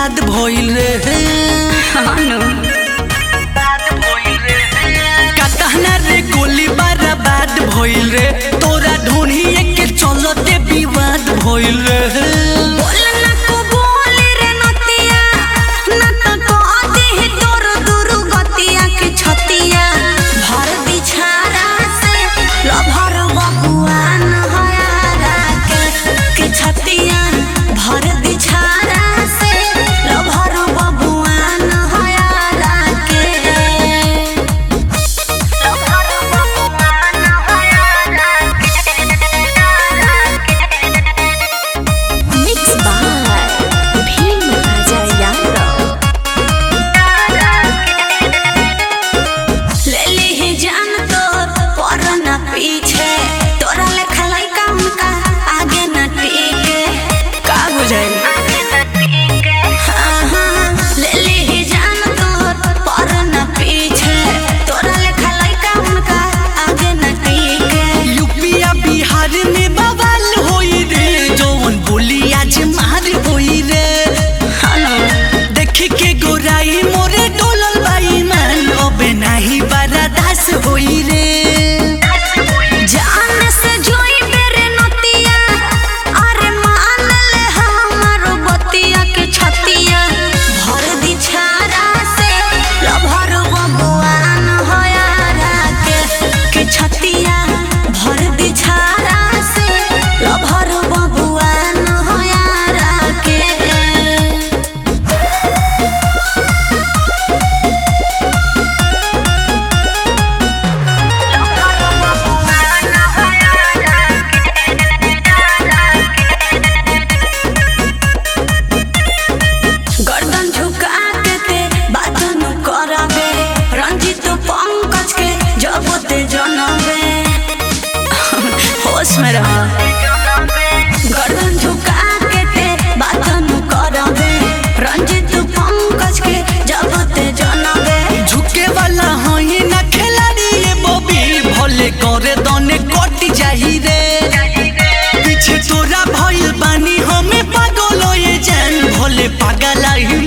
विवाद भइल रे का कहना रे गोली बर्बाद भइल रे तोरा ढूंढिए के चलते विवाद भइल रे बोल ना को बोल रे नतिया ना तो कहते ही तोर दुरु गतिया के छतिया भर बिछारा से लभर बबुआ न हयारा के के छतिया भर बिछारा से लभर बबुआ न हयारा के लभर बबुआ न हयारा के Mixed by Bhim Raja Yadav. ले ली जान तो पर न पीछे तोरा लेखा लइका उनका आगे न टिके का बुझाइल हाँ, हाँ, ले ली जान तो पर न पीछे तोरा लेखा लइका उनका आगे न टिके यूपिया बिहार में बवाल होई रे जौन बोली आज मार होई रे देखी के गोराई मोरे डोलल बाई मन अबे नाही बर्दाश्त होई रे जान से जोई बेरे नतिया अरे मान ले हमारो बतिया के छतिया भर दी छारा से लभर बबुआन होयारा के के छतिया भर दी छारा से लभर बबुआन होयारा के गर्दन झुका के ते बात न कराबे रंजित पंकज के जब ते जनबे होश में रह गर्दन झुका के ते बात न कराबे रंजित पंकज के जब ते जनबे झुके वाला हई ना खिलाड़ी ये बॉबी भले करे दने कट जाही रे पीछे तोरा भइल बानी हमें पागल ये जान भले पागल ही